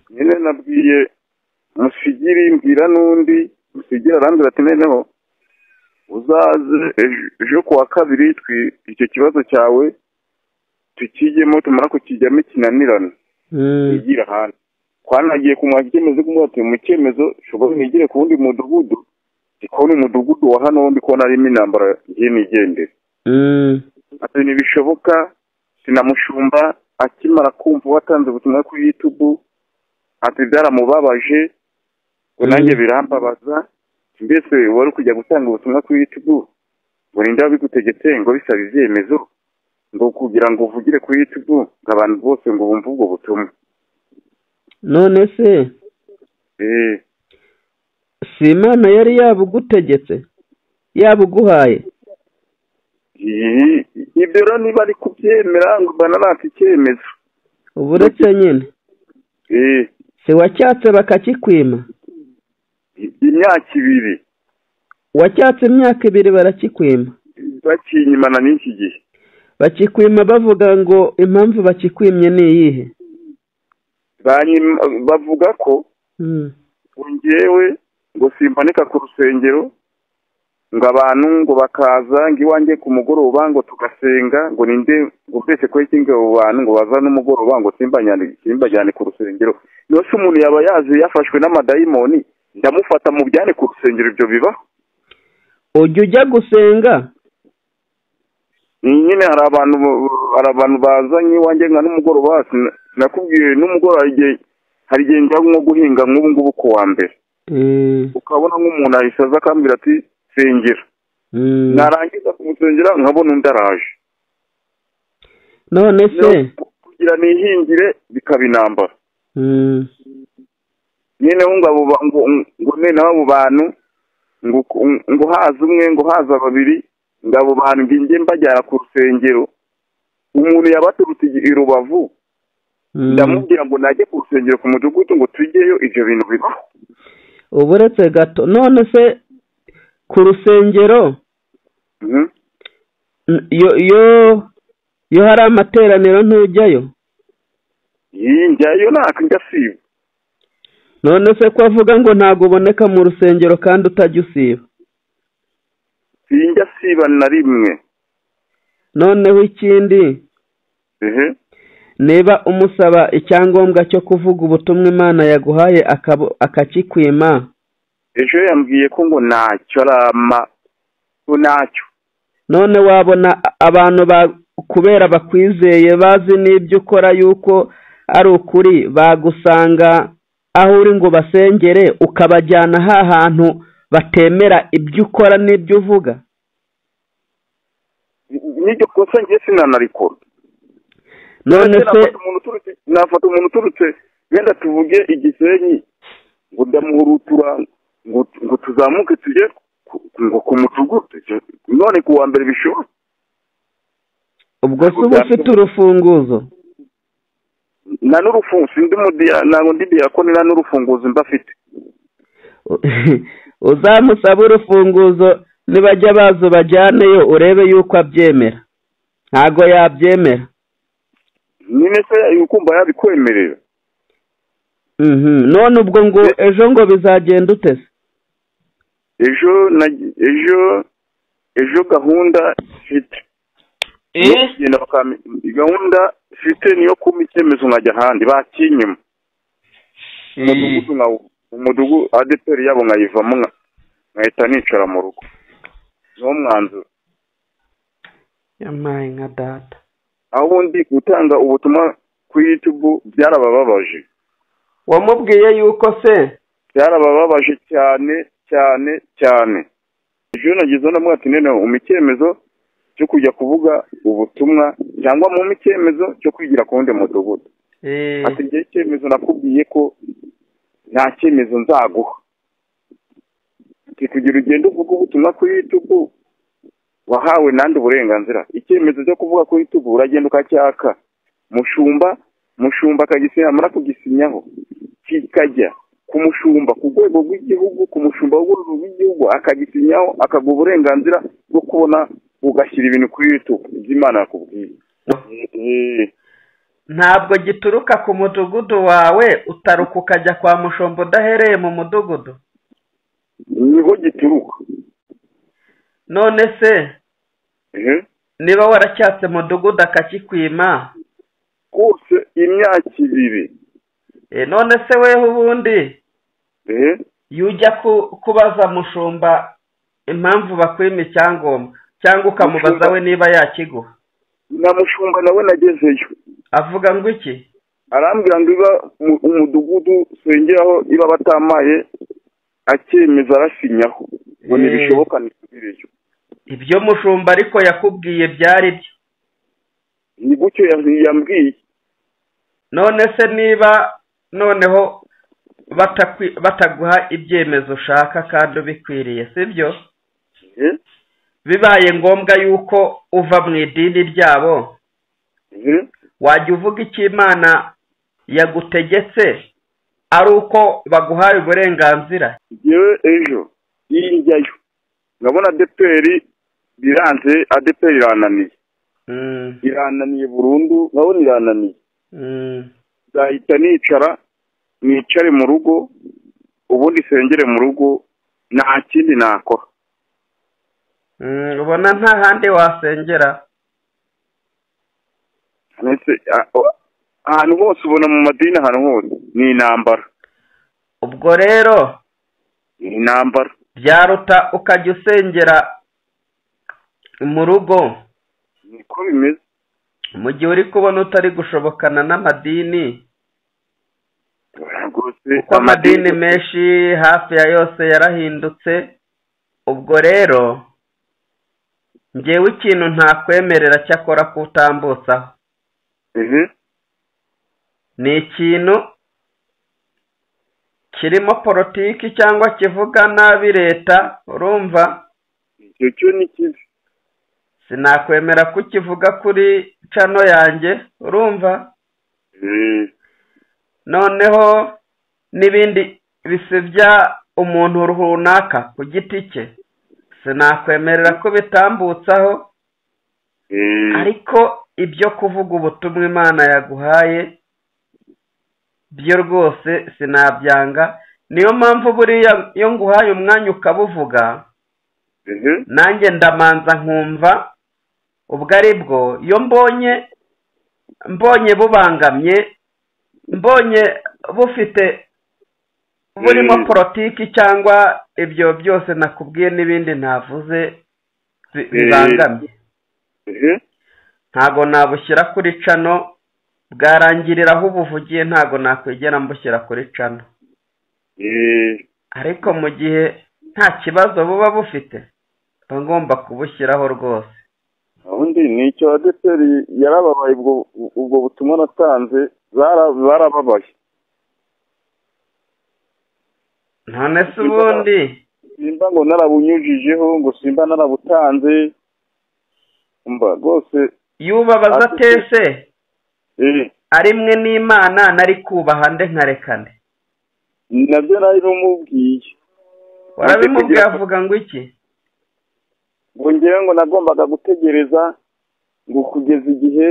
nyine nabwiye musigiri mbwira n'undi musigiri arambwira ati noneho uzaze ejo- ejo kuwa kabiri twi- icyo kibazo cyawe tukijyemo tumara kukijyamo ikinanirane Mm. yigira hanze twanagiye kumwaka icyemezo kumubwira ati mu cyemezo ushobora nigire ku wundi mudugudu ndikubona umudugudu wa hano wo ndikubona harimo intambara igenda igendera Mm. ati ntibishoboka sinamushumba akimara kumva watanze ubutumwa kuri yutubu ati byaramubabaje ngo nanjye Mm. birambabaza mbese wari kujya gutanga ubutumwa kuri yutubu ngo ninde wabigutegetse ngo bisaba ibyemezo ngo kugira ngo uvugire kuri yutubu ngo abantu bose ngo bumve ubwo butumwa none se Eh, si imana yari yabugutegetse yabuguhaye iyi- ibyo rero niba ari kubyemera ngo bananaka icyemezo uba uretse nyine Eh, si wacyatse bakakikwima imyaka ibiri wacyatse imyaka ibiri barakikwima bakinyimana n'iki gihe bakikwima bavuga ngo impamvu bakikwimye ni iyihe Banyim- bavuga ko Mm. ngewe ngo simpanika ku rusengero ngo abantu ngo bakaza ngo iwanjye ku mugoroba ngo tugasenga ngo ninde ngo mbese kwe kinga abo bantu ngo baza n'umugoroba ngo simbajyane simbajyane ku rusengero niba se umuntu yaba yaje yafashwe n'amadayimoni ndamufata mu byane ku rusengero ibyo bibaho ujya ujya gusenga Ni nyine hari abantu hari abantu bazanye iwanjye nka n'umugoroba sina- nakubwiye n'umugoroba hari igihe hari igihe njya nko guhinga nk'ubu ngubu ku wa mbere Mm. ukabona nk'umuntu ahise aza akambwira ati sengera Mm. narangiza kumusengera nkabona undi araje none se Rero kugira nihingire bikaba intambara Mm. noneho ngo abo ba- ngo ngo noneho abo bantu ngo ngo haza umwe ngo haza babiri ngo abo bantu ngo njye mbajyana ku rusengero umuntu yabaturutse i rubavu Mm. ndamubwira ngo najye ku rusengero ku mudugudu ngo tujyeyo ibyo bintu bibaho uba uretse gato none se ku rusengero Mhm. n- iyo iyo iyo hari amateraniro ntujyayo iyi njyayo ntako njya siba none se ko avuga ngo ntabwo uboneka mu rusengero kandi utajya usiba iyi njya siba na rimwe noneho ikindi ehe niba umusaba icyangombwa cyo kuvuga ubutumwa imana yaguhaye akabo- akakikwima ejo yambwiye ko ngo ntacyo arama ko ntacyo none wabona abantu ba- kubera bakwizeye bazi n'ibyo ukora yuko ari ukuri bagusanga aho uri ngo basengere ukabajyana ha hantu batemera ibyo ukora n'ibyo uvuga n'iryo kosa njye sinanarikora none se nafata umuntu uturutse nafata umuntu uturutse wenda tuvuge igisenyi ngo ndamuhurutura ngo ngo tuzamuke tujye ku- ngo ku mudugudu none ku wa mbere bishoboka ubwo se uba ufite urufunguzo nta n'urufunguzo ndi mudiya ntabwo ndi diyakoni nta n'urufunguzo mbafite uzamusaba urufunguzo nibajya baza ubajyaneyo urebe yuko abyemera ntago yabyemera nyine se ukumva yabikwemerera Mhm. none ubwo ngo ejo ngo bizagenda utese ejo na- ejo ejo gahunda mfite Genda bakame- gahunda mfite niyo kuma icyemezo nkajya ahandi bakinyuma umudugudu nkawo umudugudu adeperi yabo nkayivamo nka- nkahita nicara mu rugo niwo mwanzuro yamaye nka data aho undi gutanga ubutumwa kuri yutubu byarabababaje wamubwiye yuko se byarabababaje cyane cyane cyane ejo nagize ndamubwira ati noneho umpa icyemezo cyo kujya kuvuga ubutumwa cyangwa mu icyemezo cyo kwigira ku wundi mudugudu ati njye icyemezo nakubwiye ko nta cyemezo nzaguha ati kugira ugende uvuge ubutumwa ku yutubu wahawe nandi uburenganzira icyemezo cyo kuvuga ku yutubu uragenda ukacyaka mushumba mushumba akagisinya amara kugisinyaho kikajya ku mushumba ku rwego rw'igihugu ku mushumba w'urwego rw'igihugu akagisinyaho akaguha uburenganzira bwo kubona ugashyira ibintu kuri yutubu ibyo imana yakubwiye Eh, ntabwo gituruka ku mudugudu wawe utaruka ukajya kwa mushombo udahereye mu mudugudu niho gituruka none se ehe niba waracyatse mudugudu akakikwima rwose imyaka ibiri e, none se weho ubundi ehe yujya ku- kubaza mushumba impamvu bakwima icyangombwa cyangwa ukamubaza Mushumba- we niba yakiguha na mushumba nawe nagezeyo avuga ngo iki arambwira ngo iba mu- umudugudu usengeraho iba batamaye akemeza arasinyaho ngo Eh. ntibishoboka ntisubireyo ibyo mushumba ariko yakubwiye byari byo ni gutyo ya- yambwiye none se niba noneho batakwi- bataguha ibyemezo ushaka kandi ubikwiriye sibyo Eh, bibaye ngombwa yuko uva mu idini ryabo eh, wajya uvuga icyo imana yagutegetse ari uko baguhaye uburenganzira yewe ejo iri njyayo ndabona adeperi biranze adeperi irananiye Mm, irananiye burundu ndabona irananiye mm. nzahita nicara nicare mu rugo ubundi sengere mu rugo nta kindi nakora Mm, ubona nta handi wasengera ndetse a- o- ahantu hose ubona mu madini ahantu hose ni intambara ubwo rero ni intambara byaruta ukajya usengera mu rugo niko bimeze mu gihe uri kubona utari gushobokana n'amadini rwose kuko amadini menshi hafi ya yose yarahindutse ubwo rero ngewe ikintu ntakwemerera cyakora kutambutsaho ehe ni ikintu kirimo politiki cyangwa kivuga nabi leta urumva icyo cyo ni kibi sinakwemera ko ukivuga kuri cano yanjye urumva Eh, noneho n'ibindi bisebya umuntu runaka ku giti cye sinakwemerera ko bitambutsaho eh, ariko ibyo kuvuga ubutumwa imana yaguhaye byo rwose sinabyanga niyo mpamvu buriya iyo nguhaye umwanya ukabuvuga ehe nanjye ndamanza nkumva ubwo ari bwo iyo mbonye mbonye bubangamye mbonye bufite burimo Mm. politiki cyangwa ibyo byose nakubwiye n'ibindi ntavuze bi- bibangamye ehe ntago nabushyira kuri cano bwarangirira aho ubuvugiye ntago nakwigera mbushyira kuri cano eh, ariko mu gihe nta kibazo buba bufite mba ngomba kubushyiraho rwose ubundi ni icyo adeperi yarababaye ubwo ubwo butumwa natanze bara- barababaye none se ubundi simba ngo narabunyujijeho ngo simba narabutanze mba rwose yubabaza Ati- atese eh, ari mwe n'imana nari kubaha nde nkarekane nabyo nari numubwiye warabimubwiye kugira- avuga ngo iki ngo ngewe ngo nagombaga gutegereza ngo kugeza igihe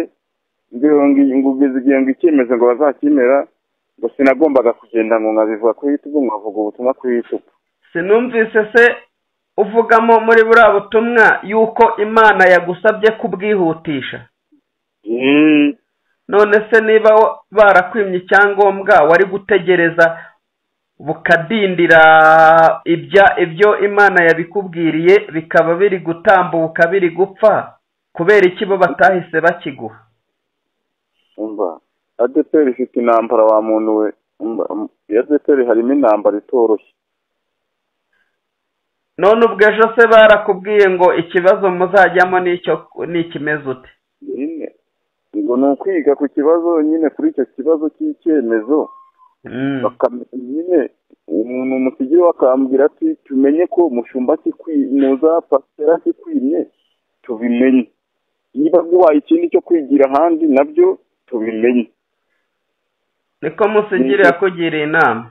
ngira ngo ngo kugeza igihe ngo icyemezo ngo bazakimera ngo sinagombaga kugenda ngo nkabivuga kuri yutubu ngo avuga ubutumwa kuri yutubu sinumvise se uvugamo muri buriya butumwa yuko imana yagusabye kubwihutisha none se niba wa- barakwimye icyangombwa wari gutegereza bukadindira ibya ibyo imana yabikubwiriye bikaba biri gutambuka biri gupfa kubera iki bo batahise bakiguha umva adeperi ifite intambara wa muntu we umva um, iyo adeperi harimo intambara itoroshye none ubwo ejo se barakubwiye ngo ikibazo muzajyamo n'icyo n'ikimeze ute nyine ngo ni ukwiga ku kibazo nyine kuri icyo kibazo cy'icyemezo Mm. bakame- nyine umuntu musigiyeho akambwira ati tumenye ko mushumba kikwimye za pasitera kikwimye tubimenye niba guhaye ikindi cyo kwigira ahandi nabyo tubimenye niko musigire yakugiriye inama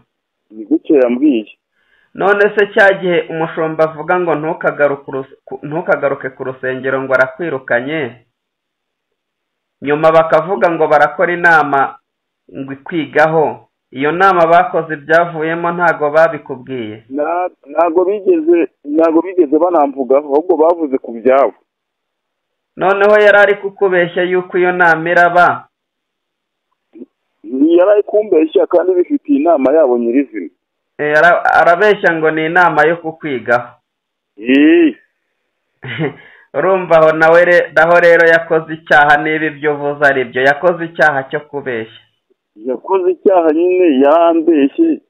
ni gutyo yambwiye none se cya gihe umushumba avuga ngo ntukagaruke urus- ku- ntukagaruke ku rusengero ngo arakwirukanye nyuma bakavuga ngo barakora inama ngo ikwigaho iyo nama bakoze ibyavuyemo ntago babikubwiye Na- ntago bigeze ntago bigeze banamvugaho ahubwo bavuze ku byabo noneho yari ari kukubeshya yuko iyo nama iraba yari ari kumbeshya kandi bifitiye inama yabo nyirizina Eh, ara- arabeshya ngo ni inama yo kukwigaho Ii, urumva aho nawe re- naho rero yakoze icyaha niba ibyo uvuze ari byo yakoze icyaha cyo kubeshya yakoze icyaha nyine yarambeshye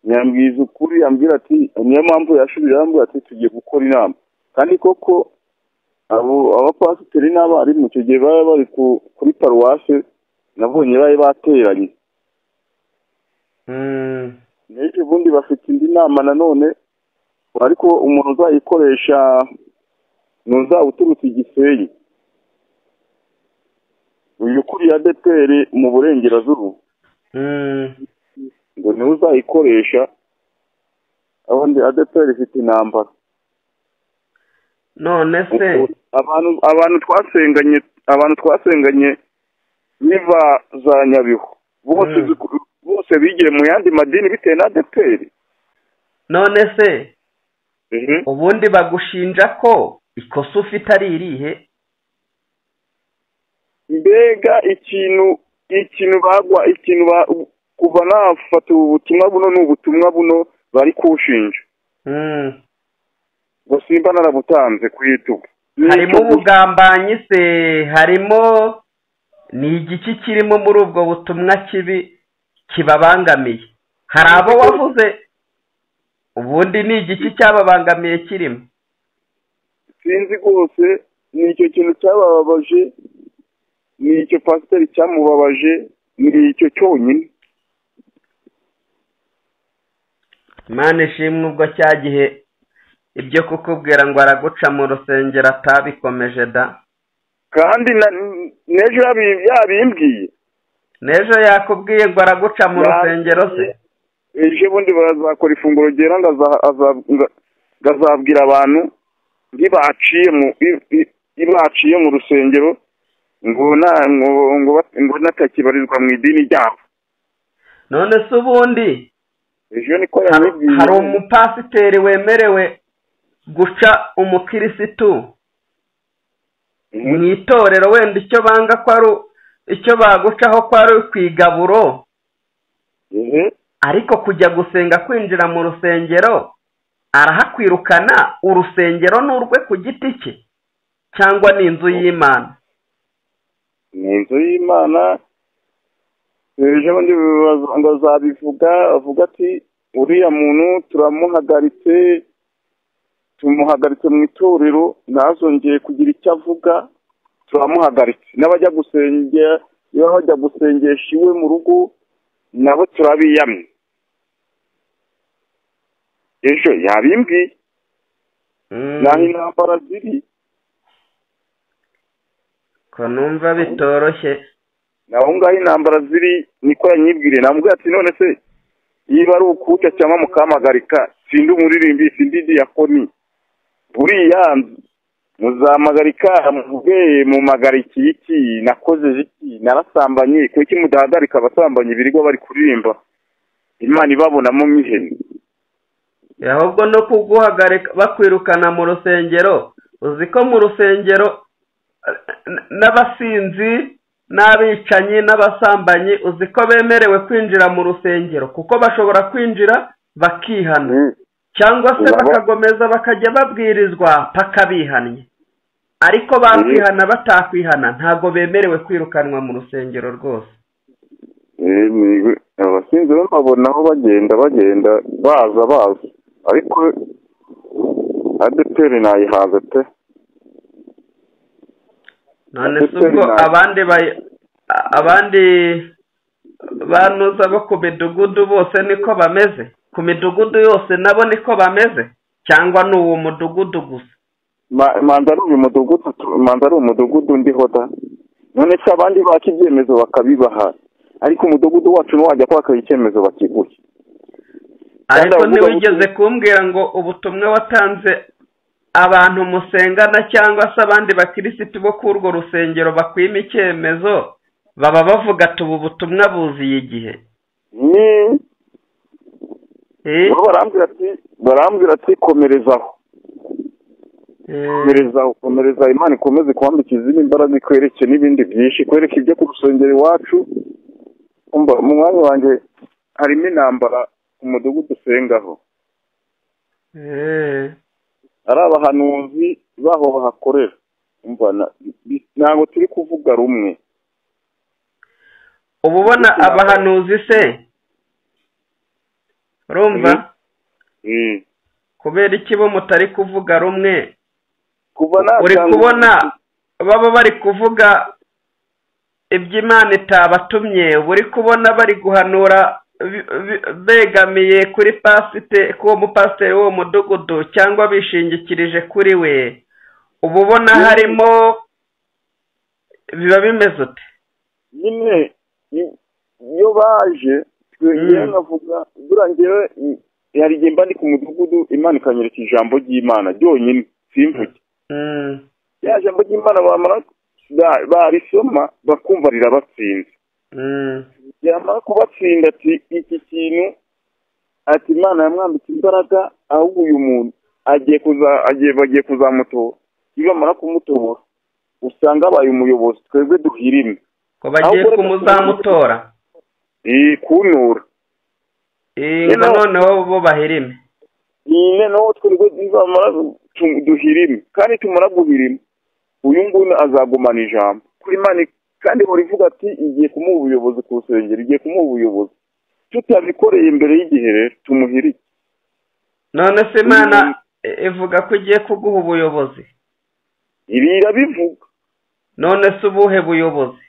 yambwiza ukuri yambwira ati niyo mpamvu yashubije arambwira ati tugiye gukora inama kandi koko abo abapasiteri n'abarimu icyo gihe bari bari ku- kuri paruwase nabonye bari bateranye Mm, n'ejo bundi bafite indi nama nanone ariko umuntu uzayikoresha ni uzaba uturutse igisenyi uyu ukuriye adeperi mu burengerazuba mm, ngo niwe uzayikoresha abandi adeperi ifite intambara none se abantu abantu twasenganye abantu twasenganye niba za nyabihu bose Mm. ziku- bose bigiye mu yandi madini bitewe na adeperi none se ubundi bagushinja ko ikosa ufite ari irihe mbega ikintu ikintu bagwa ikintu ba- kuva nafata ubu butumwa buno ni ubutumwa buno bari kunshinja Mm, ngo simba narabutanze ku itugu harimo ubugambanyi se harimo ni igiki kirimo muri ubwo butumwa kibi kibabangamiye hari abo wavuze ubundi ni igiki cyababangamiye kirimo sinzi rwose ni icyo kintu cyabababaje ni icyo pasiteri cyamubabaje ni icyo cyonyine Imana ishimwe ubwo cya gihe ibyo kukubwira ngo araguca mu rusengero atabikomeje da kandi na- n'ejo yabi- yabimbwiye n'ejo yakubwiye ngo araguca mu rusengero se ejo bundi bazakora ifunguro ryera ngo aza- aza- ngo- ngo azabwira abantu ntibaciye mu i- i- ibaciye mu rusengero ngo na ngo ngo ba- ngo natakibarizwa mu idini ryabo none se ubundi ejo niko hari yamubwiye hari umupasiteri wemerewe guca umukirisitu mu Mhm. itorero wenda icyo banga ko ari u- icyo bagucaho ko ari ku igaburo Ehe. ariko kujya gusenga kwinjira mu rusengero arahakwirukana urusengero ni urwe ku giti cye cyangwa ni inzu y'imana ni inzu y'imana ejo bundi baza- ngo azabivuga avuga ati uriya muntu turamuhagaritse tumuhagaritse mu itorero ntazongeye kugira icyo avuga turamuhagaritse n'abajya gusengera niba bajya gusengesha iwe mu rugo nabo turabiyamye ejo yabimbwiye Mm, naho intambara ziri ko numva bitoroshye naho ngaho intambara ziri niko yanyibwiriye namubwira ati none se niba ari ukuca cyangwa mukampagarika sindi umuririmbi sindi diyakoni buriya muzamagarika muvuge mumagarikiye iki nakoze iki narasambanye kuki mudahagarika abasambanyi birirwa bari kuririmba imana ibabonamo nk'ihene ahubwo no kuguhagarika bakwirukana mu rusengero uzi ko mu rusengero eh, n- n'abasinzi n'abicanyi n'abasambanyi uzi ko bemerewe kwinjira mu rusengero kuko bashobora kwinjira bakihana cyangwa se Nabo- bakagomeza bakajya babwirizwa paka bihannye ariko bakwihana batakwihana ntabwo bemerewe kwirukanwa mu rusengero rwose Eh, ni- abasinzi bo nkabona aho bagenda bagenda baza baza ariko adeperi nayihaza pe none se Ndetse ubwo na- abandi bay- a- abandi banuza bo ku midugudu bose niko bameze ku midugudu yose nabo niko bameze cyangwa ni uwo mudugudu gusa Ma- manza ari uyu mudugudu tu- manza ari umudugudu ndiho da none se abandi baka ibyemezo bakabibaha ariko umudugudu wacu ntiwajya kwaka icyemezo bakiguhe ariko abavuga ntiwigeze ubutumwa- kumbwira ngo ubutumwa watanze abantu musengana cyangwa se abandi bakirisitu bo kuri urwo rusengero bakwima icyemezo baba bavuga ati ubu butumwa buziye igihe ni Eh, bo barambwira ati barambwira ati komerezaho eh, komereza komereza imana ikomeze kwambikiza izindi imbaraga ikwereke n'ibindi byinshi ikwereke ibyo ku rusengero iwacu umva mu mwanya wanjye harimo intambara ku mudugudu usengaho eh, ari abahanuzi baho bahakorera umva na- bi- ntabwo turi kuvuga rumwe uba ubona abahanuzi se urumva Eh. Eh, kubera iki bo mutari kuvuga rumwe kuva uri natanga- kubona baba bari kuvuga iby'imana itabatumye uri kubona bari guhanura bi- bi- begamiye kuri pasite ku uwo mupasiteri w'uwo mudugudu cyangwa bishingikirije kuri we uba ubona harimo biba bimeze ute nyine i- iyo baje twe Mm. njyewe nkavuga buriya njyewe i- hari igihe mba ndi ku mudugudu imana ikanyereka ijambo ry'imana ryonyine simvuge Mm. rya jambo ry'imana bamara ba- barisoma bakumva rirabatsinze Mm. yamara kubatsinda ati iki kintu ati imana yamwambitse imbaraga ahubwo uyu muntu agiye kuza agiye bagiye kuzamutora iyo bamara kumutobora usanga abaye umuyobozi twebwe duhirime ngo bagiye Ahubwo reka kumuzamutora iyi kunura Eh, Nyine ngo aho- noneho bo bahirime iyi noneho twebwe nizamara tu- duhirime kandi tumara guhirima uyu nguyu azagumana ijambo kuri imana i- kandi ihora ivuga ati igiye kumuha ubuyobozi ku rusengero igiye kumuha ubuyobozi tutabikoreye imbere y'igihe rero tumuhirike none se imana Mm. i- ivuga ko igiye kuguha ubuyobozi ibi irabivuga none se ubuhe buyobozi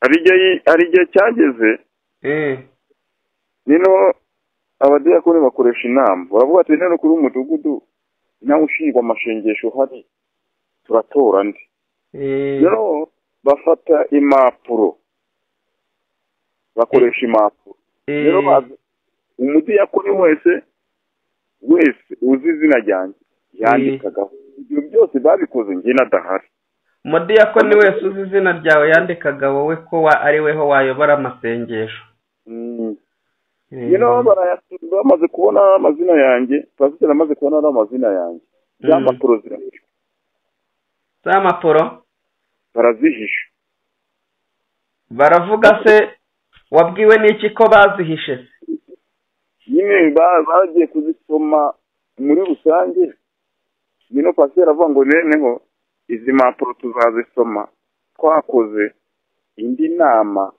hari igihe hari igihe cyageze Eh, nino abadiyakoni bakoresha inama baravuga ati none kuri umudugudu nawe ushinzwe amashengesho uhari turatora ndi eh, rero bafata impapuro bakoresha impapuro eh, rero bazi umudiyakoni wese wese uzi izina ryanjye yandikagaho ibyo byose babikoze njye nadahari umudiyakoni wese uzi izina ryawe yandikaga wowe ko wa- ari weho wayobora amasengesho Mm. Eh, you know barayasura bamaze kubona ari amazina yanjye pasiteri amaze kubona ari amazina yanjye za Mm. mpapuro zirahishwa z'amapuro barazihisha baravuga se wabwiwe n'iki ko bazihishe se nyine ba- bagiye kuzisoma muri rusange nino pasiteri avuga ngo noneho izi mpapuro tuzazisoma twakoze indi nama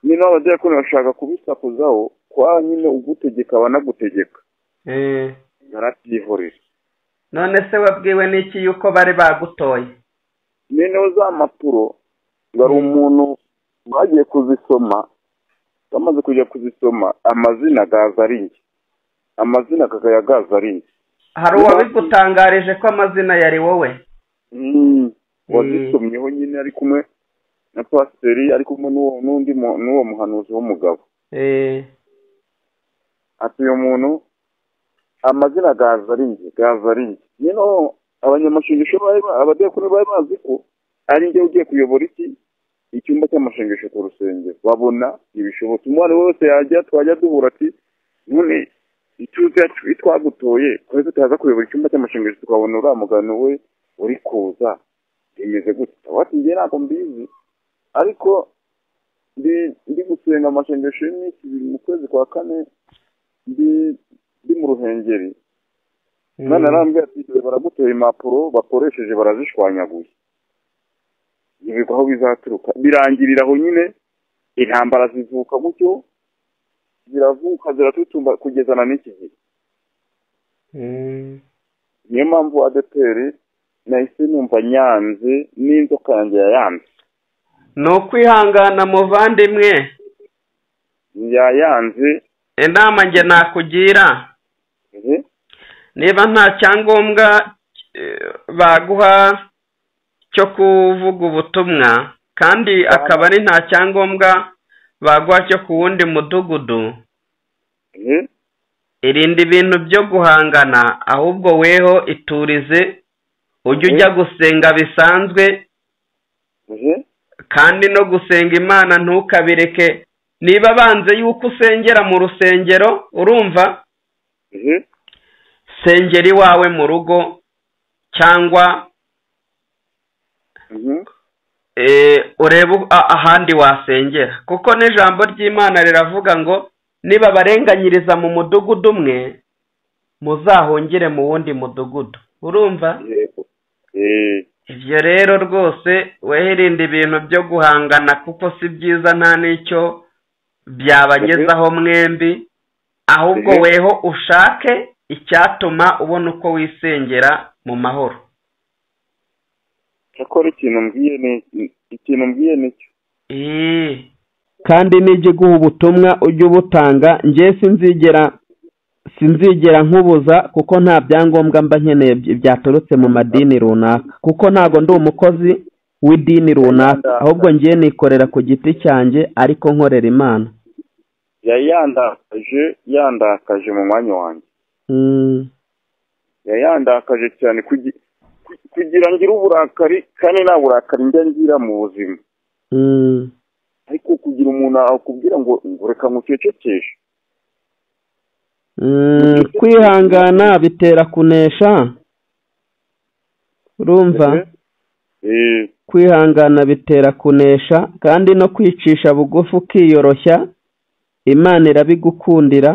nino abadiyakoni bashaka kubisakuzaho kwa nyine ugutegeka abanagutegeka Eh, barabyihorera none se wabwiwe n'iki yuko bari bagutoye noneho za mpapuro hari umuntu bagiye kuzisoma bamaze kujya kuzisoma amazina gaza ari njye amazina kakaya gaza ari njye hari uwabigutangarije ko amazina yari wowe Mm, wazisomyeho nyine ari kumwe na pasiteri ari kumwe n'uwo n'undi mu- n'uwo muhanuzi w'umugabo Eh, ati uyu muntu amazina gaza ari njye gaza ari njye noneho abanyamashengesho bari ba- abadiyakoni bari bazi ko ari njye ugiye kuyobora iki icyumba cy'amashengesho ku rusengero babona ibishobotse umwana wese yajya twajya duhura ati none ituze yacu iyo twagutoye twese tutaza kuyobora icyumba cy'amashengesho tukabona uriya mugano we uri kuza bimeze gutya wati njye ntabwo mbizi ariko ndi ndi gusenga amashengesho y'iminsi ibiri mu kwezi kwa kane ndi ndi mu ruhengeri mm. mwana arambwira ati "Dore baragutera impapuro bakoresheje barazishwanyaguye ntibigwa aho bizaturuka birangirira aho nyine intambara zivuka gutyo ziravuka ziratutumba kugezana n'iki gihe Mm. niyo mpamvu adeperi nahise numva nyanze n'inzoka yanjye yayanze ni ukwihangana muvandimwe yayanze inama njye nakugira eh, niba nta cyangombwa eh, baguha cyo kuvuga ubutumwa kandi akaba ari nta cyangombwa baguha cyo ku wundi mudugudu eh, irinde ibintu byo guhangana ahubwo weho iturize ujye ujya gusenga bisanzwe uje kandi no gusenga imana ntukabireke niba banze yuko usengera mu rusengero urumva uje sengera iwawe mu rugo cyangwa uje eh, urebe u- a- ahandi wasengera kuko n'ijambo ry'imana riravuga ngo niba barenganyiriza mu mudugudu umwe muzahungire mu wundi mudugudu urumva yego eee ibyo rero rwose wirinda ibintu byo guhangana kuko si byiza nta n'icyo byabagezaho mwembi ahubwo Mhm. weho ushake icyatuma ubona uko wisengera mu mahoro cyakora ikintu mbwiye ni ikintu mbwiye nicyo Eee. kandi nijye guha ubutumwa ujye ubutanga njye sinzigera sinzigera nkubuza kuko nta byangombwa mba nkeneye by- byaturutse mu madini runaka kuko ntabwo ndi umukozi w'idini runaka ahubwo ngiye nikorera ku giti cyanjye ariko nkorera imana yari yandakaje yandakaje mu mwanya wanjye Mm. yari yandakaje cyane kugi- ku- kugira ngire uburakari kandi nta burakari njya ngira mu buzima Mm. ariko kugira umuntu akubwira ngo ngo reka nkucecekeshe Mm, kwihangana bitera kunesha urumva eee kwihangana bitera kunesha kandi no kwicisha bugufi ukiyoroshya imana irabigukundira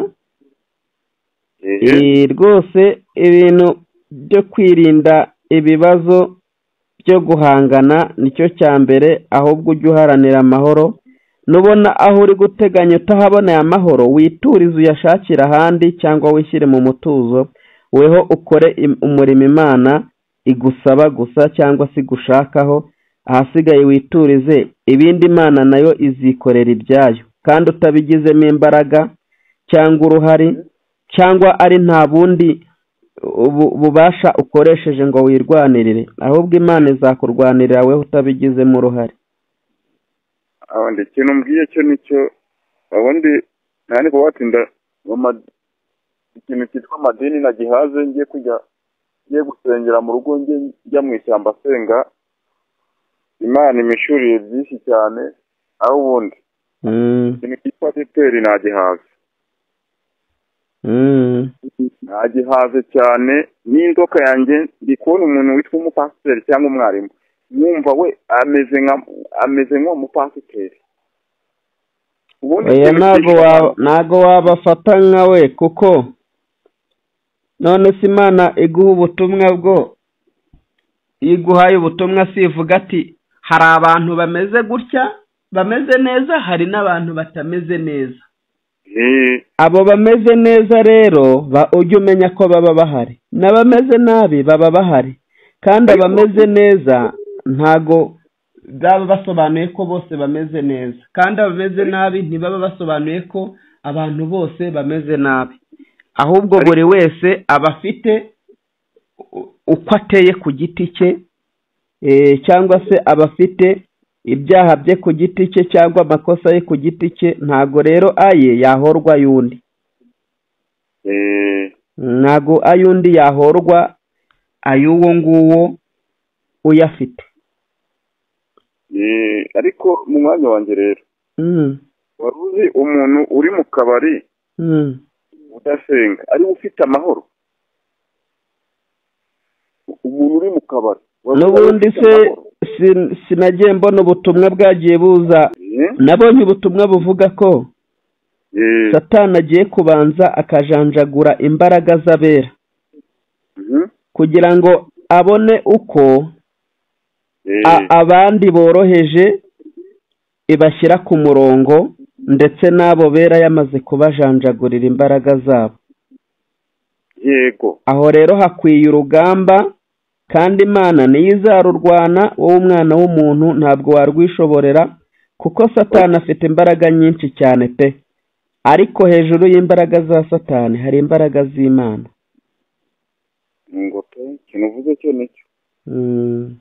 eee Eh, rwose ibintu byo kwirinda ibibazo byo guhangana nicyo cya mbere ahubwo ujye uharanira amahoro nubona aho uri guteganya utahaboneye amahoro witurize uyashakire ahandi cyangwa wishyire mu mutuzo weho ukore im- umurimo imana igusaba gusa cyangwa se gushakaho ahasigaye witurize ibindi imana nayo izikorera ibyayo kandi utabigizemo imbaraga cyangwa uruhare cyangwa ari nta bundi bu- bubasha ukoresheje ngo wirwanirire ahubwo imana izakurwanirira wowe utabigizemo uruhare abandi ikintu mbwiye cyo nicyo ubundi ntabwo kubatinda mu ma- ikintu cyitwa amadini nagihaze ngiye kujya ngiye gusengera mu rugo njye njya mu ishyamba asenga imana imishuriye byinshi cyane aho ubundi Mm, ikintu cyitwa adeperi nagihaze mm, nagihaze cyane n'inzoka yanjye ndi kubona umuntu witwa umupasiteri cyangwa umwarimu mwumva we ameze nka ameze nk'umupasiteri ubundi oya ikintu ntago cyitwa- wa- ntago wabafata nka we kuko none se imana iguha ubutumwa bwo iyo iguhaye ubutumwa si ivuga ati hari abantu bameze gutya bameze neza hari n'abantu batameze neza Eh, abo bameze neza rero ba- ujye umenya ko baba bahari n'abameze nabi baba bahari kandi abameze neza ntago baba basobanuye ko bose bameze neza kandi abameze nabi ntibaba basobanuye ko abantu bose bameze nabi ahubwo buri wese aba afite u- uko ateye ku giti cye eh, cyangwa se aba afite ibyaha bye ku giti cye cyangwa amakosa ye ku giti cye ntago rero aye yahorwa y'undi eh, ntago ay'undi yahorwa ay'uwo nguwo uyafite eh, ariko mu mwanya wanjye rero Mm, wari uzi umuntu uri mu kabari mm, udasenga ariwe ufite amahoro umuntu uri mu kabari wari uzi n'ubundi ufite se amahoro? sin- sinagiye mbona ubutumwa bwagiye buza Eh, nabonye ubutumwa buvuga ko eh, satani agiye kubanza akajanjagura imbaraga z'abera mhm, kugira ngo abone uko eh, a- abandi boroheje ibashyira ku murongo ndetse n'abo bera yamaze kubajanjagurira imbaraga zabo yego aho rero hakwiye urugamba kandi imana niyo izarurwana wowe umwana w'umuntu ntabwo warwishoborera kuko satani afite imbaraga nyinshi cyane pe ariko hejuru y'imbaraga za satani hari imbaraga z'imana ngo pe ikintu uvuze cyo nicyo Mm.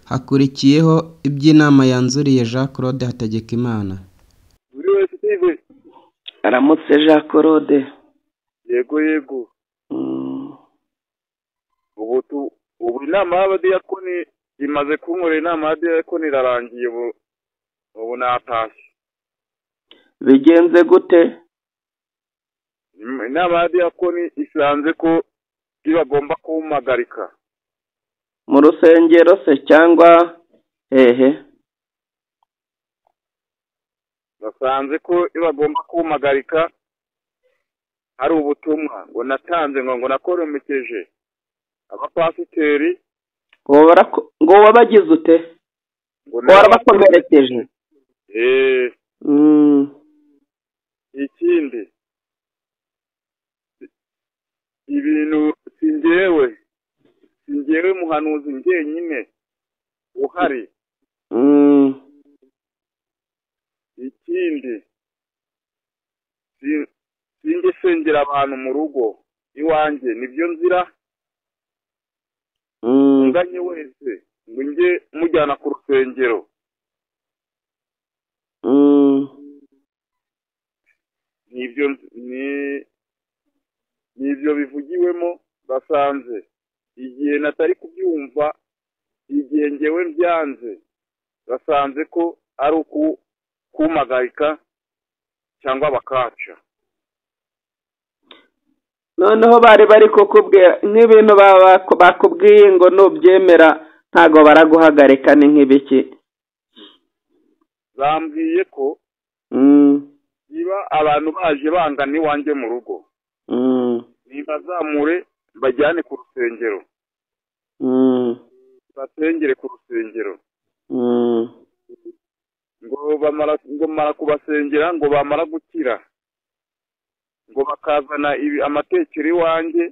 hakurikiyeho iby'inama yanzuriye jean claude hategekimana buri wese utive aramutse jean claude yego yego ubu tu ubu inama y'abadiyakoni imaze kunkorera inama y'abadiyakoni irarangiye ubu ubu natashye bigenze gute inama y'abadiyakoni isanze ko bagomba kuwumagarika mu rusengero se cyangwa hehe basanze ko bagomba kuwumagarika hari ubutumwa ngo natanze ngo ngo nakoromekeje abapasiteri ngo barako- ngo wabagize ute ngo ngo warabakomerekeje Eh, Mm, ikindi ibintu singewe singewe muhanuzi njyenyine uhari mm, ikindi si- sinjye sengera abantu mu rugo iwanjye nibyo nzira mm. unganye wese ngo njye mujyana ku rusengero Mm, nibyo nz- ni- nibyo bivugiwemo basanze igihe natari kubyumva igihe ngewe byanze basanze ko ari uku kumagarika cyangwa bakaca noneho bari bari kukubwira nk'ibintu baba- bakubwiye ngo nubyemera ntago baraguhagarika ni nk'ibiki bambwiye ko Mm, niba abantu baje bangana iwanjye mu rugo mm, nibazamure bajyane ku rusengero mm, basengere ku rusengero mm, ngo bamara ngo mara kubasengera ngo bamara gukira ngo bakazana ibi amatekero iwanjye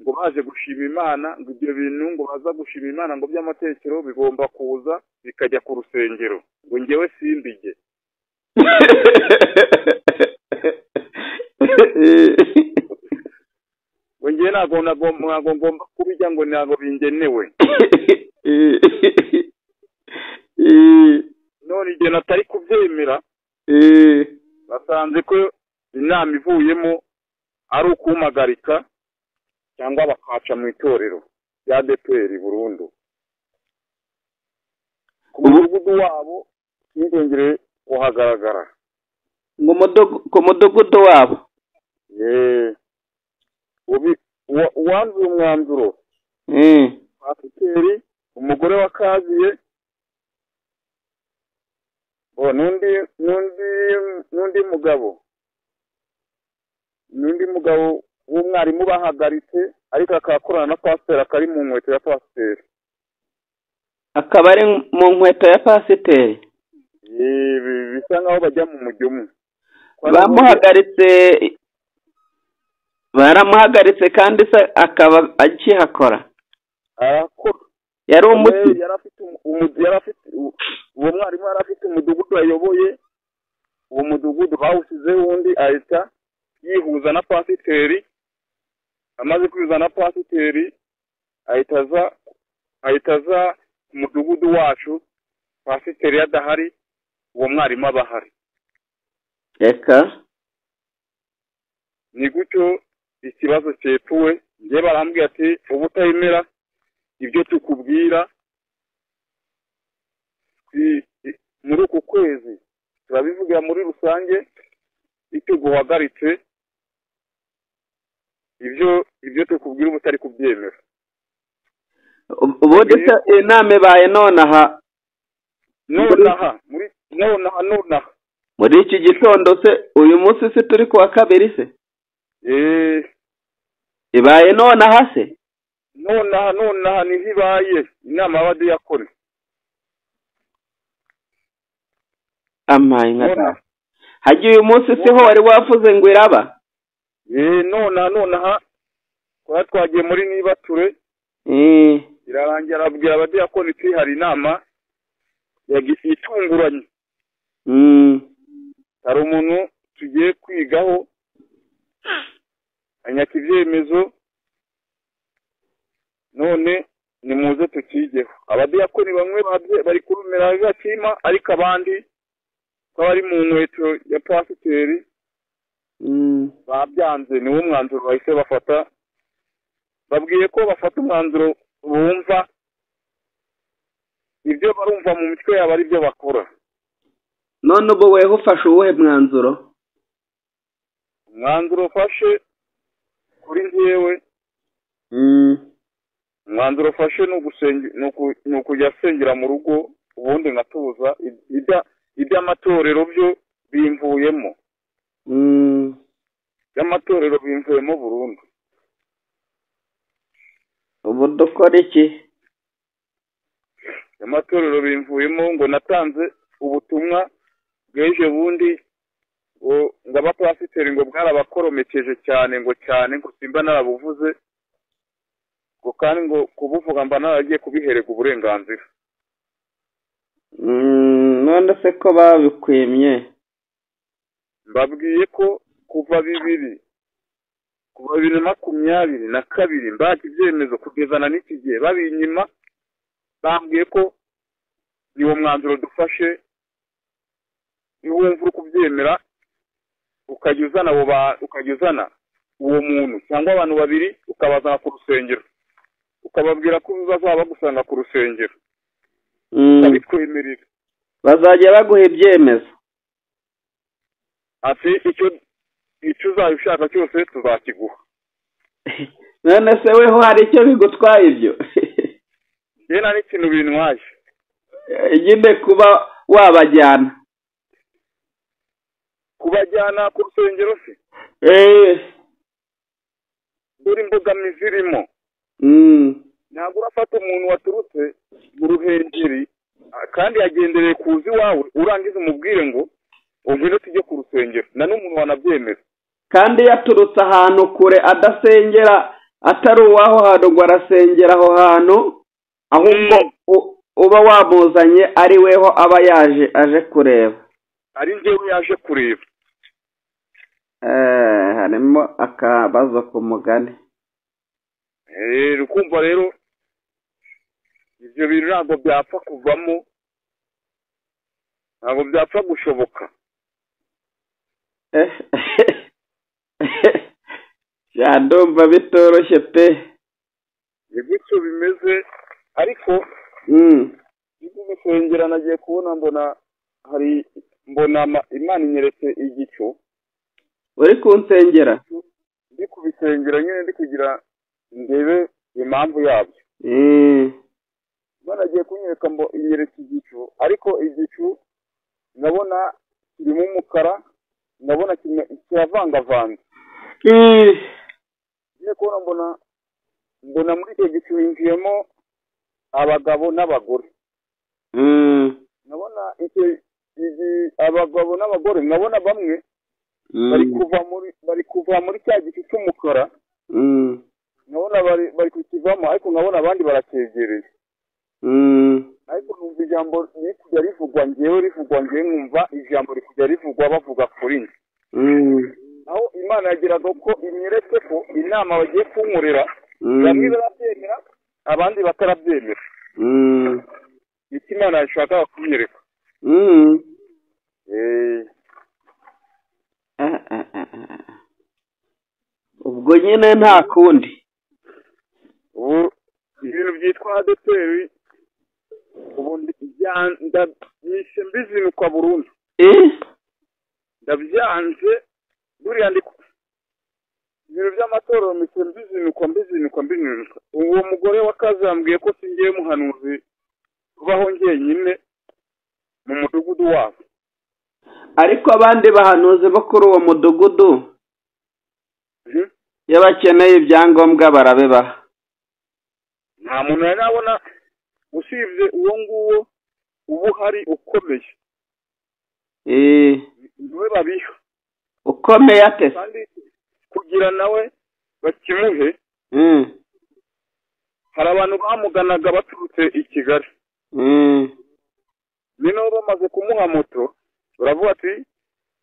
ngo baje gushima imana ngo ibyo bintu ngo baza gushima imana ngo by'amatekero bigomba kuza bikajya ku rusengero ngo njyewe simbige ngo njyewe ntabwo ntabwo- ntabwo ngomba kubijya ngo ntabwo bingenewe none igihe natari kubyemera basanze ko inama ivuyemo ari ukumagarika cyangwa bakaca mu itorero rya DPR burundu ku mudugudu wabo ntibongere kuhagaragara Mu mudugu- ku mudugudu wabo Yee. Ubi- uwa- uwanzuye umwanzuro Mm, pasiteri umugore wa kaziye o n'undi n'undi n'undi mugabo n'undi mugabo w'umwarimu bahagaritse ariko akakorana na pasiteri akari mu nkweto ya pasiteri akaba ari mu nkweto ya pasiteri Ye- bi- bisa nkaho bajya mu mujyo umwe bamuhagaritse baramuhagaritse kandi se akaba akihakora arakora yari umuti Yari afite umu- umu- yari afite u- uwo mwarimu yari afite umudugudu ayoboye uwo mudugudu bawushyizeho undi ahita yihuza na pasiteri amaze kwihuza na pasiteri ahita aza ahita aza ku mudugudu wacu pasiteri iyo adahari uwo mwarimu aba ahari reka ni gutyo ikibazo cyepfuwe njye barambwira ati ubu utayemera ibyo tukubwira twi- i- muri uku kwezi turabivugira muri rusange icyo guhagaritse ibyo ibyo tukubwira ubu utari kubyemera ubu- ubundi se inama ibaye nonaha nonaha muri nonaha nonaha muri iki gitondo se uyu munsi se turi kuwa kabiri se eee ibaye nonaha se nonaha nonaha niho ibaye inama y'abadiyakoni amaye nka nonaha hagiye uyu munsi se ho wari wavuze ngo iraba eee nonaha nonaha twari twagiye muri nibature Eh, irarangira arabwira abadiyakoni ati hari inama yagi- itunguranye mm, hari umuntu tugiye kwigaho anyaka ibyemezo none nimuze tukigeho abadiyakoni bamwe babye bari kurumira gatima ariko abandi ko bari mu nkweto ya pasiteri mm, ba- babyanze niwo mwanzuro bahise bafata babwiye ko bafata umwanzuro bumva ibyo barumva mu mitwe yabo ari byo bakora none ubwo weho ufashe uwuhe mwanzuro umwanzuro ufashe kuri njyewe umwanzuro ufashe ni ukujya asengera mu rugo ubundi nkatuza iby'amatorero byo bimvuyemo iby'amatorero bimvuyemo burundu ubu dukora iki amatorero bimvuyemo ngo natanze ubutumwa bweje bundi ngo abapasiteri ngo bwarabakoromekeje cyane ngo cyane ngo simba narabuvuze ngo kandi ngo kubuvuga mba naragiye kubihereka uburenganzira none se ko babikwimye mbabwiye ko kuva bibiri kuva bibiri na makumyabiri na kabiri mbaga ibyemezo kugezana n'iki gihe babinyima bambwiye ko niwo mwanzuro dufashe niwo wumva uri kubyemera ukajya uzana ukajya uzana uwo muntu cyangwa abantu babiri ukabazana ku rusengero ukababwira ko bazaba bagusanga ku rusengero ukabitwemerera bazajya baguha ibyemezo ati icyo icyo uzaba ushaka cyose tuzakiguha none se weho hari icyo bigutwaye ibyo njye nta n'ikintu bintwaye nyine kuba wabajyana kubajyana ku rusengero se dore imbogamizi irimo ntabwo urafata umuntu waturutse mu ruhengeri kandi yagendereye kuza iwawe urangiza umubwire ngo ubwire tujye ku rusengero na n'umuntu wanabyemera kandi yaturutse ahantu kure adasengera atari uwaho hantu ngo arasengera aho hantu ahubwo uba wamuzanye ari weho aba yaje aje kureba ari njyewe yaje kureba harimo akabazo ku mugani kumva rero ibyo bintu ntabwo byapfa kuvamo ntabwo byapfa gushoboka byadumva bitoroshye pe ni gutyo bimeze ariko ibyo gusengera nagiye kubona mbona hari mbona imana inyeretse igicu uri kunsengera ndi kubisengera nyine ndi kugira ndebe impamvu yabyo banagiye kunyereka ngo inyereke igicu ariko igicu ndabona kirimo umukara ndabona kiravangavanze ngiye kubona mbona mbona muri icyo gicu hinjiyemo abagabo n'abagore ndabona abagabo n'abagore ndabona bamwe bari kuva muri bari kuva muri cya gicu cy'umukara nkabona bari kukivamo ariko nkabona abandi baracyegereye ariko numva ijambo riri kujya rivugwa ngewe rivugwa ngewe nkumva ijambo rikujya rivugwa bavuga kuri njye aho imana yageraga ko imweretse ko inama bagiye kunkorera bamwe barabyemera abandi batarabyemera icyo imana yashakaga kunyereka ubwo nyine nta kundi ubu ibintu byitwa adeperi ubu ndabyanze mbizinukwa burundu ndabyanze buriya ndi ibintu by'amatorero mpise mbizinukwa mbizinukwa mbizinukwa uwo mugore wa kazi yambwiye ko singiye muhanuzi ubaho njyenyine mu mudugudu wabo ariko abandi bahanuzi bo kuri uwo mudugudu iyo bakeneye ibyangombwa barabibaha nta muntu yari abona usibye uwo nguwo uba uhari ukomeye niwe babiha ukomeye ate kandi kugira nawe bakimuhe hari abantu bamuganaga baturutse i kigali noneho bamaze kumuha moto baravuga ati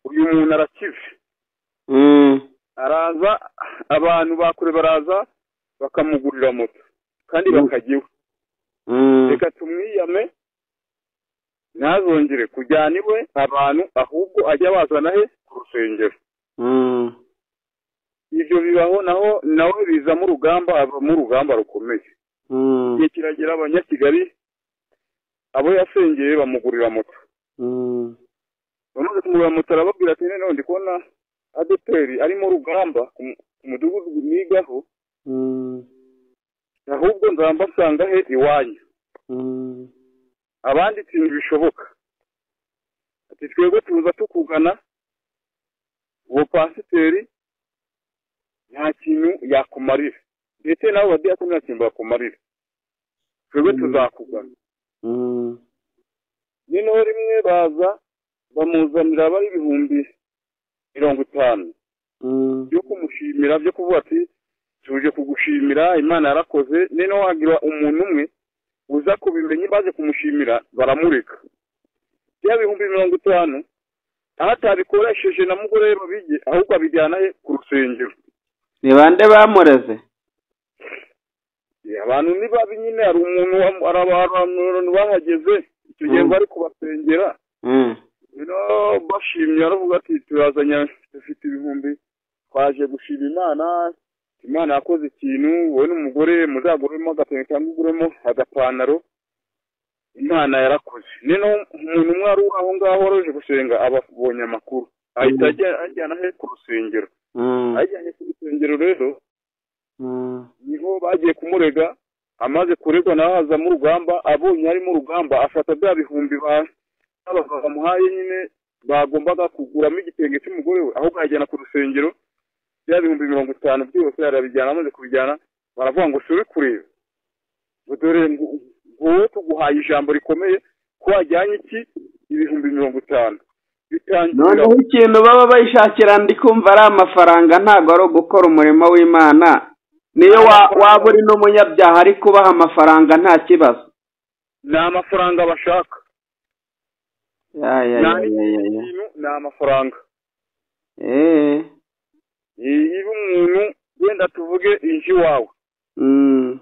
uyu muntu arakize araza abantu bakure baraza bakamugurira moto kandi bakajya iwe reka tumwiyame ntazongere kujyana iwe abantu ahubwo ajya bazana he ku rusengero ibyo bibaho naho nawe bizamo urugamba havamo urugamba rukomeye igihe kiragera abanyakigali abo yasengeye bamugurira moto bamaze kumugurira moto arababwira ati noneho ndi kubona adeperi arimo rugamba ku mudugudu nigaho ahubwo nzamba nsanga he iwanyu abandi ibintu bishoboka ati twebwe tuza tukugana uwo pasiteri nta kintu yakumarira ndetse nawe badiyakoni nta kintu bakumarira twebwe tuzakugana noneho rimwe baza bamuzanira bari ibihumbi mirongo itanu byo kumushimira byo kuvuga ati tuje kugushimira imana yarakoze noneho hagira umuntu umwe uza kubimenye baje kumushimira baramureka bya bihumbi mirongo itanu aho atabikoresheje na mugore babijye ahubwo abijyana he ku rusengero ni bande bamureze abantu ni babi nyine hari umuntu wa- hari abantu bahageze icyo gihe Mm. bari kubasengera rero bashimye baravuga ati turazanye dufite ibihumbi twaje gushima imana imana yakoze ikintu wowe n'umugore muzaguremo agatenge cyangwa uguremo agapantaro imana yarakoze noneho umuntu umwe wari uri aho ngaho wari uje gusenga ababonye amakuru ahita ajya- ajyana he ku rusengero ajyanye ku rusengero rero niho bagiye kumurega amaze kuregwa nawe hazamo urugamba abonye harimo urugamba afata bya bihumbi ba- baba bamuhaye nyine bagombaga kuguramo igitenge cy'umugore we ahubwo ayajyana ku rusengero bya bihumbi mirongo itanu byose arabijyana amaze kubijyana baravuga ngo suri kureba ngo dore ngo wowe tuguhaye ijambo rikomeye ko wajyanye iki ibihumbi mirongo itanu bitangira noneho ikintu baba bayishakira ndi kumva ari amafaranga ntabwo ari ugukora umurimo w'imana niyo wa- waba uri n'umunyabyaha ari kubaha amafaranga nta kibazo ni amafaranga bashaka Ya, ya, nta ya, ya, ya, ya. n'ikintu ni amafaranga Eh, niba umuntu wenda tuvuge inzu iwawe mm,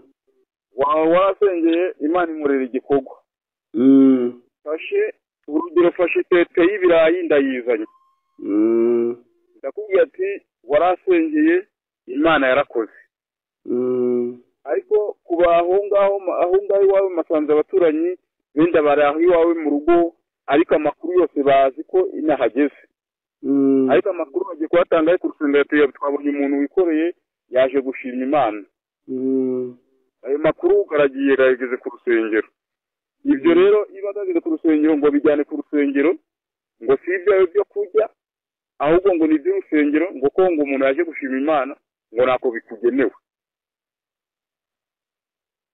wawe warasengeye imana imurera igikorwa mm, fashe urugero fashe tete y'ibirayi ndayizanye mm, ndakubwira ati warasengeye imana yarakoze mm, ariko kuba aho ngaho aho ngaho iwawe masanze abaturanyi benda bari aho iwawe mu rugo ariko amakuru yose bazi ko inahageze mm. ariko amakuru bagiye kuyatanga ariko urusengero tuya- twabonye umuntu wikoreye yaje gushima imana Mm, ayo makuru aragiye yageze ku rusengero ibyo rero iyo ageze ku rusengero ngo bijyane ku rusengero ngo si ibyawe byo kurya ahubwo ngo ni iby'urusengero ngo ko ngo umuntu yaje gushima imana ngo ntako bikugenewe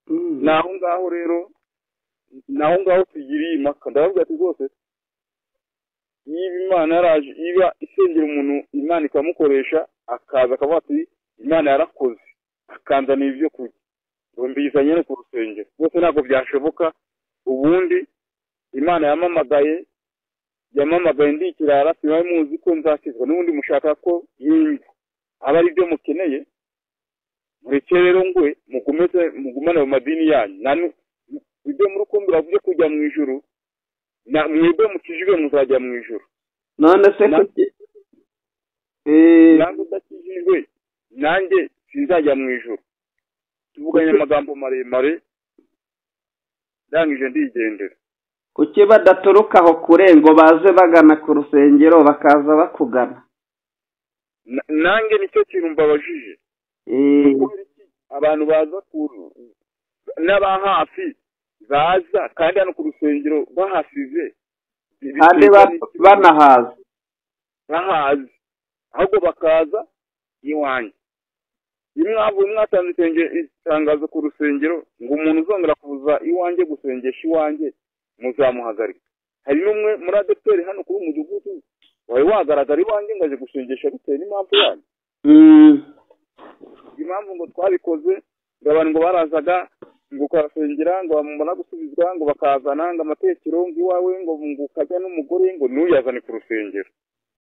mm. ni aho ngaho rero ni aho ngaho tugiriye impaka ndabavuga ati rwose niba imana yaraje iba isengera umuntu imana ikamukoresha akaza akavuga ati imana yarakoze akanzanira ibyo kurya ngo mbizanye no ku rusengero rwose ntabwo byashoboka ubundi imana yamamagaye yamamagaye ndi ikirara sibaye muzi ko nzakizwa n'ubundi mushaka ko yimba aba ari byo mukeneye mureke rero ngwe mugumeze mugumane mu madini yanyu nanu ibyo muri kumbura byo kujya mu ijuru na mwebwe mukijijwe muzajya mu ijuru none se Na- kuki Eh, nange udakijijwe nanjye sinzajya mu ijuru tuvuganye amagambo maremare ndangije ndigendera kuki badaturuka aho kure ngo baze bagana ku rusengero bakaza bakugana Na- nange nicyo kintu mbabajije Eh, kubera iki abantu baza ku n'aba hafi baza kandi hano ku rusengero bahasize kandi ba- banahaza bahazi ahubwo bakaza iwanjye iyo mwavu mwatanze isenge- itangazo ku rusengero ngo umuntu uzongera kuza iwanjye gusengesha iwanjye muzamuhagarika hari n'umwe muri adeperi hano kuri uyu mudugudu wari wagaragara iwanjye ngo aje gusengesha bitewe n'impamvu yanyu Mm, impamvu ngo twabikoze ngo abantu ngo barazaga ngo ukabasengera ngo bamumara gusubizwa ngo bakazana ngo amatekero ngo iwawe ngo ngo ukajya n'umugore ngo ntuyazane ku rusengero